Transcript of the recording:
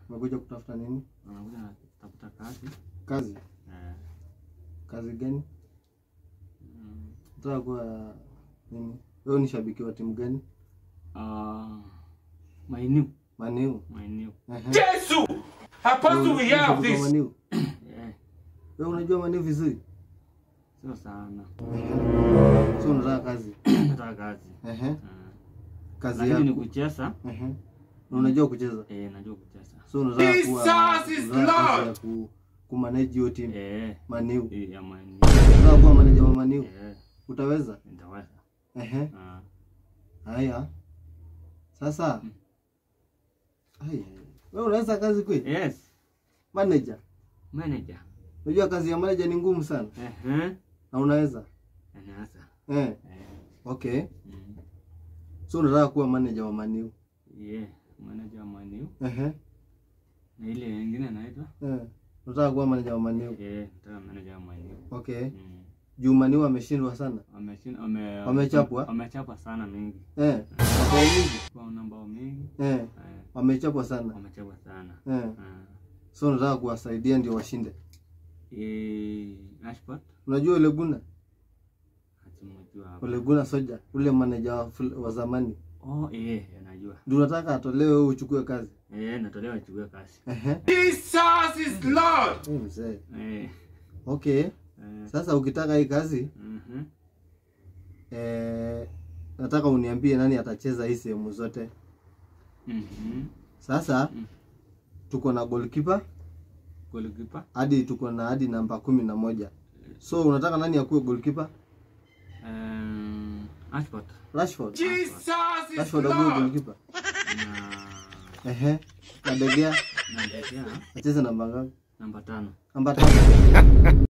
Umekuja kutafuta nini? Unakuja natafuta kazi. Kazi. Eh. Kazi gani? mm, Unataka kuwa nini? Wewe ni shabiki wa timu gani? ah, Maeneo. Maniu. Maeneo. Ehe. Jesus! Apostle, we Wewe have unashabiki wa this. Maniu? Eh. Wewe unajua Maniu vizuri? Sio sana. Ehe. So unataka kazi. Nataka kazi. Ehe. Ah. Kazi Lakini ni yako. kucheza. Ehe. Na unajua kucheza. Eh, najua kucheza. So unataka Jesus kuwa is unataka kazi Lord. ya ku kumanage hiyo timu Eh. Maniu. eh, ya Maeneo. Unataka kuwa manager wa Maniu. Eh. Utaweza? Nitaweza. Ehe. Ah. Haya. Sasa. Haya. Wewe unaweza kazi kweli? Yes. Manager. Manager. Unajua kazi ya manager ni ngumu sana. Ehe. Na unaweza? Anaweza. Eh. Eh. Okay. Mm. So unataka kuwa manager wa Maniu. Yeah. Manager wa Maeneo. Ehe. Na ile nyingine naitwa? Eh. Unataka kuwa manager wa Maniu. Eh, nataka manager wa Maeneo. Okay. Mm. Juu Maniu ameshindwa sana. Wameshinda wame Wamechapwa? Wamechapwa sana mingi. Eh. Mabao mingi. Kwa namba mingi. Eh. Eh. Wamechapwa sana. Wamechapwa sana. Eh. Ah. So unataka kuwasaidia ndio washinde. Eh, Ashport Unajua Ole Guna? hatimjua hapa. Ole Guna soja, ule manager wa, ful- wa zamani. Oh, eh, anajua. Ndio unataka atolewe wewe uchukue kazi. Eh, natolewa chukue kazi. Ehe. Jesus is Lord. Eh, mzee. Eh. Okay. Eh. Sasa ukitaka hii kazi Mhm. eh, nataka uniambie nani atacheza hii sehemu zote. Mhm. Sasa Mm. tuko na goalkeeper Goalkeeper. hadi tuko na hadi namba kumi na moja. So unataka nani akuwe goalkeeper? Um, Ashport. Rashford. Jesus is Rashford akuwe Lord. goalkeeper. Na Ehe. Kadegea na Ndegea, acheze namba ngapi? namba tano. Namba tano.